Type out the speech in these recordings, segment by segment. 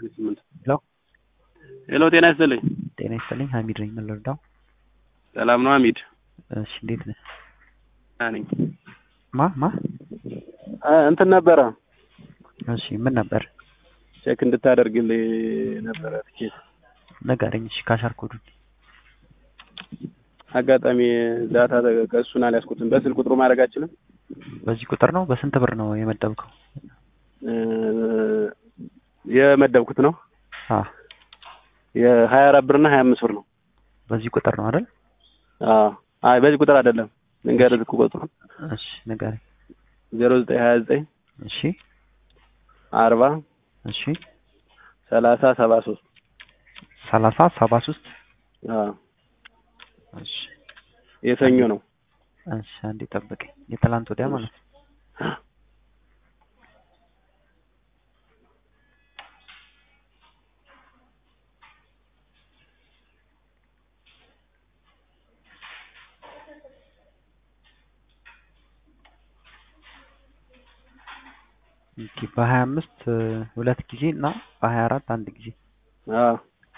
ስምንት ሄሎ ሄሎ ጤና ይስጥልኝ። ጤና ይስጥልኝ ሀሚድ ነኝ ምን ልርዳው ሰላም ነው ሀሚድ? እሺ እንዴት ነህ ደህና ነኝ። ማ ማ አ እንትን ነበረ እሺ ምን ነበር ቼክ እንድታደርግልኝ ነበረ ትኬት ንገረኝ እሺ ካሻር ኮዱን አጋጣሚ ዳታ ከእሱን አልያዝኩትም። በስልክ ቁጥሩ ማድረግ አችልም? በዚህ ቁጥር ነው በስንት ብር ነው የመደብከው እ የመደብኩት ነው አ የሀያ አራት ብር እና ሀያ አምስት ብር ነው። በዚህ ቁጥር ነው አይደል አዎ አይ በዚህ ቁጥር አይደለም። ልንገርህ ስልክ ቁጥሩ እሺ ንገረኝ ዜሮ ዘጠኝ ሀያ ዘጠኝ እሺ አርባ እሺ ሰላሳ ሰባ ሶስት ሰላሳ ሰባ ሶስት አዎ እሺ የሰኞ ነው። እሺ አንዴ ጠብቀኝ የትላንት ወዲያ ማለት ነው ኦኬ በሀያ አምስት ሁለት ጊዜ እና በሀያ አራት አንድ ጊዜ አዎ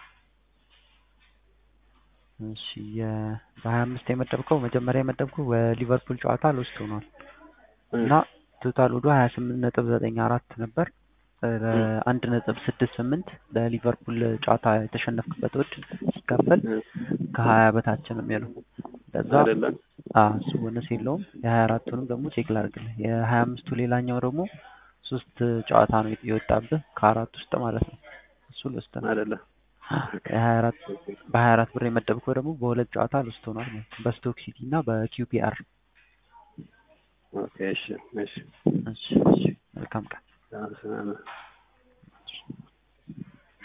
እሺ የ በሀያ አምስት የመደብከው መጀመሪያ የመደብከው በሊቨርፑል ጨዋታ ሎስት ሆኗል እና ቶታል ወደ ሀያ ስምንት ነጥብ ዘጠኝ አራት ነበር አንድ ነጥብ ስድስት ስምንት ለሊቨርፑል ጨዋታ የተሸነፍክበት ወድ ሲካፈል ከሀያ በታች ነው የሚሆነው ለዛ አይደለም እሱ ቦነስ የለውም የሀያ አራቱንም ደግሞ ቼክ ላድርግልህ የሀያ አምስቱ ሌላኛው ደግሞ ሶስት ጨዋታ ነው የወጣብህ ከአራት ውስጥ ማለት ነው እሱ ልወስድ ነው አይደለም የሀያ አራት በሀያ አራት ብር የመደብከው ደግሞ በሁለት ጨዋታ ልውስድ ሆኗል ማለት ነው በስቶክ ሲቲ እና በኪውፒአር ኦኬ እሺ እሺ እሺ እሺ መልካም ቀን አዎ